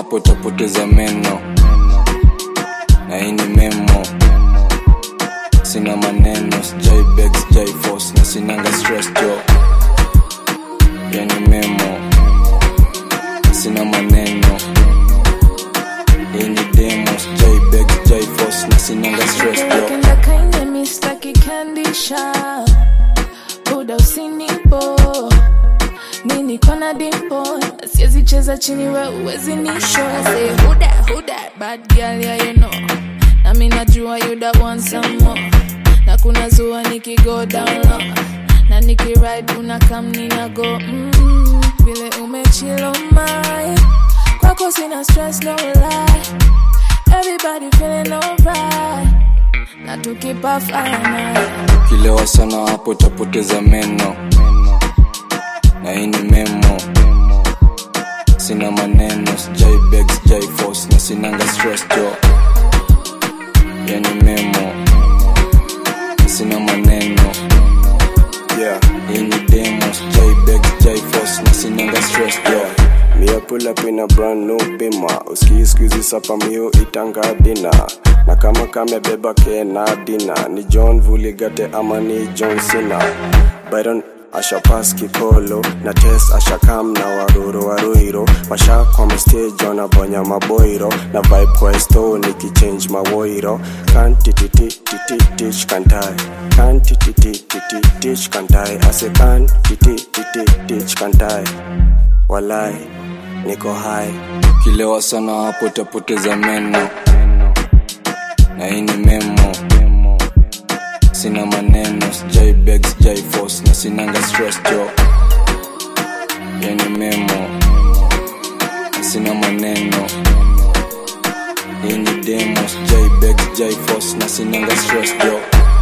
hapo utapoteza meno na hii ni memo sina maneno sijai beg sijai force na sinanga stress jo yani memo sina maneno hii ni demo sijai beg sijai force na sinanga stress jo Napenda kainde mistaki candy shop Buda usinipo Nini kona dimpo Siezi cheza chini we uwezi nisho I say who that, who that Bad girl yeah you know Na mi najua you that want some more Na kuna zua niki go down low Na niki ride una kam nina go mm, Vile umechilo my Kwako sina stress no lie Everybody feeling alright na tukipa fire night ukilewa sana hapo utapoteza meno na hii ni memo sina maneno sijai beg sijai force na sinanga stress jo yani memo sina maneno Yeah, hii ni demo sijai beg sijai force na sinanga stress jo me a pull up in a brand new bima uski squeezy sapa mio itanga dina na kama kamebeba kena dina ni john vuligate ama ni john cena byron ashapas kikolo na tes ashakam na waruro waruiro washakwama stage wanabonya maboiro na vibe kwa sto nikichange mawoiro kantititititich kantai kantititititich kantai ase kantitititich kantai walai niko hai ukilewa sana hapo utapoteza meno na hii ni memo sina maneno sijai beg sijai force na sinanga stress jo yani memo sina maneno hii ni demo sijai beg sijai force na sinanga stress jo